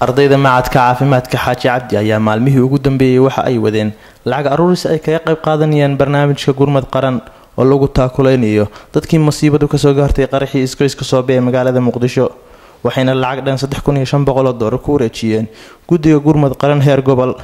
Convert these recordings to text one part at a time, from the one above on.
ardayda macadka caafimaadka xaaji cabdi ayaa maalmihii ugu dambeeyey waxa ay wadeen lacag aruuris ay kaga qayb qaadanayaan barnaamijka gurmad qaran oo lagu taakuleynayo dadkii masiibadu kasoo gaartay qaraxii isgoyska soobe ee magaalada muqdisho waxayna lacag dhan saddex kun iyo shan boqoloo doolar ku wareejiyeen guddiga gurmad qaran heer gobol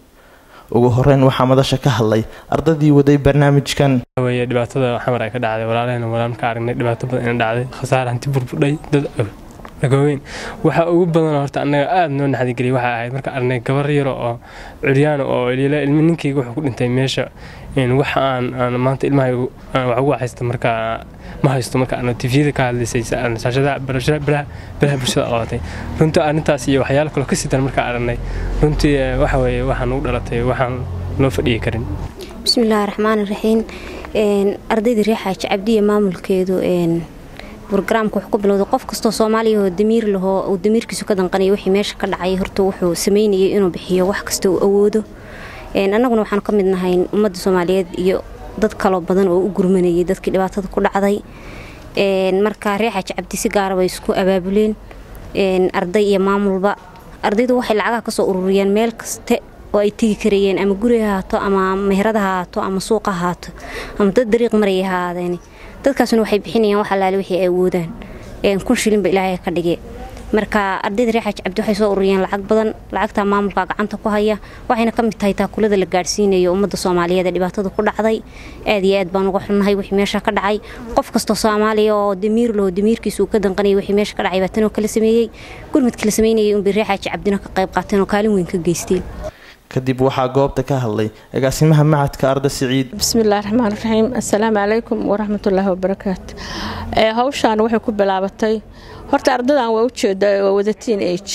ugu horeyn waxaa madasha ka hadlay ardaydii waday barnaamijkan weye dhibaatada xamar ay ka dhacday walaalaheen walaan ka aragnay dhibaato badan ina dhacday khasaar hanti burbudhay dad dhagooweyn waxa ugu badan horta annaga aada noo naxdigeliyay waxaa ahayd marka aragnay gabar yaro oo curyaano oo liila ilmi ninkayga wuxuu ku dhintay meesha wax aan aan maanta ilmahay wax ugu haysta marka ma haysto marka aan tviyada ka hadlaysay saashadaha baraha bulshada qabatay runtii arrintaas iyo waxyaalo kaloo ka sidan markaa aragnay runtii waxa weeye waxaan ugu dhalatay waxaan loo fadhiyi karin bismillaahi raxmaani raxiim ardayda reer xaaji cabdiya maamulkeedu brogramka wuxuu ku bilowday qof kastoo soomaaliya oo damiir lahoo uu damiirkiisu ka danqanaya wixii meesha ka dhacay horta wuxuu sameynayay inuu bixiyo wax kasta uu awoodo annaguna waxaanu ka mid nahay ummadda soomaaliyeed iyo dad kaloo badan oo u gurmanayay dadkii dhibaatada ku dhacday marka reer xaaji cabdi si gaara bay isku abaabuleen arday iyo maamulba ardaydu waxay lacagaha kasoo ururiyeen meel kaste oo ay tegi karayeen ama guri hahaato ama meherada hahaato ama suuqa hahaato ama dad dariiq maraya hahaadeen dadkaasuna waxay bixinayaan wax allaale wixii ay awoodaan kun shilinba ilaahay ka dhige marka ardayda reer xaaji cabdi waxay soo ururiyeen lacag badan lacagtaa maamulka gacanta ku haya waxayna ka mid tahay taakulada la gaadhsiinayo ummadda soomaaliyeed ee dhibaatada ku dhacday aad iyo aad baan uga xunnahay wixii meesha ka dhacay qof kastoo soomaaliya oo damiir laho damiirkiisa uu ka danqanayay wixii meesha ka dhacay baa tanoo kala sameeyey gurmadka la sameynayay unbay reer xaaji cabdina ka qayb qaateen oo kaalin weyn ka geysteen kadib waxaa goobta ka hadlay agaasimaha macadka arda siciid bismillahi raxmaan raxiim assalaamu calaykum waraxmatullaahi wabarakaatu hawshaan waxay ku bilaabatay horta ardadan waa ujeeda waa wada teen age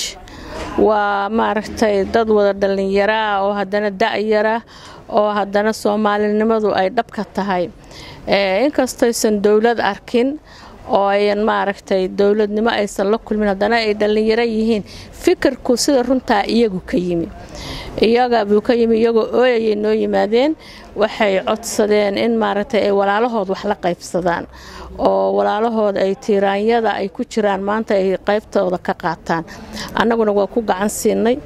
waa maaragtay dad wada dhallinyaraa oo haddana da-yara oo haddana soomaalinimadu ay dhabka tahay inkastaysan dowlad arkin oo ayan maaragtay dowladnimo aysan la kulmin haddana ay dhallinyaro yihiin fikirku sida runtaa iyagu ka yimi iyaga buu ka yimi iyagoo ooyayay noo yimaadeen waxay codsadeen in maaragtay ay walaalahood wax la qaybsadaan oo walaalahooda ay tiiraanyada ay ku jiraan maanta ay qaybtooda ka qaataan annaguna waa ku gacan siinay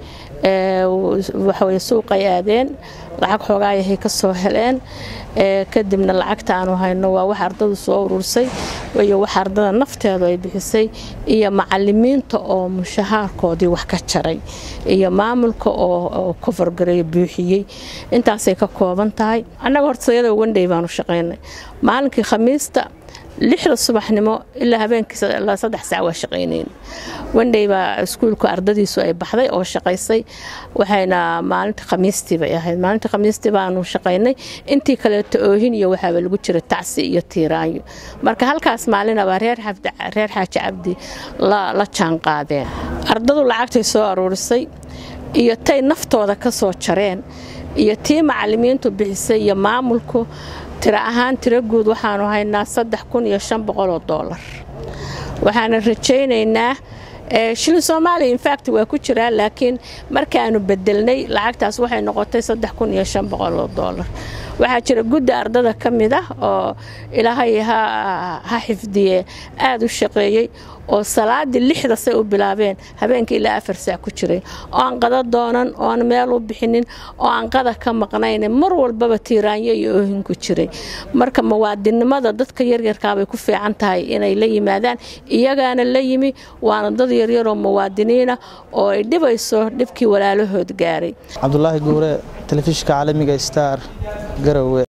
waxaweye suuqay aadeen lacag xoogaayahay ka soo heleen kadibna lacagta aanu hayno waa wax ardadu soo urursay iyo wax ardada nafteedu ay bixisay iyo macalimiinta oo mushahaarkoodii wax ka jaray iyo maamulka oo kofargareeyo buuxiyey intaasay ka kooban tahay annaga hortayada wandhey baanu shaqaynay maalinkii khamiista lixda subaxnimo ilaa habeenkii saddex saac waa shaqaynayn wandhey baa iskuulka ardadiisu ay baxday oo shaqaysay waxayna maalinta khamiistii bay ahayd maalinta khamiistii baanu shaqaynay intii kaleeto oohin iyo waxaaba lagu jira tacsi iyo tiiraanyo marka halkaas maalinaba reer xaaji cabdi la jaanqaadeen ardadu lacagtay soo aruurisay iyo tay naftooda ka soo jareen iyo tii macalimiintu bixisay iyo maamulku tiro ahaan tiro guud waxaanu haynaa saddex kun iyo shan boqoloo doolar waxaana rajaynaynaa shilin soomaaliya infact waa ku jiraa laakiin markaanu bedelnay lacagtaas waxay noqotay saddex kun iyo shan boqoloo doolar waxaa jira gudda ardada ka mid ah oo ilaahay ha xifdiye aada u shaqeeyey oo salaadii lixda say u bilaabeen habeenkii ilaa afar saac ku jiray oo aan qada doonan oo aan meel u bixinin oo aan qada ka maqnayn mar walbaba tiiraanyo iyo oohin ku jiray marka muwaadinnimada dadka yaryarkaabay ku fiican tahay inay la yimaadaan iyagaana la yimi waana dad yaryaroo muwaadiniina oo ay dhibayso dhibkii walaalahood gaaray cabdulaahi guure telefishinka caalamiga star garowe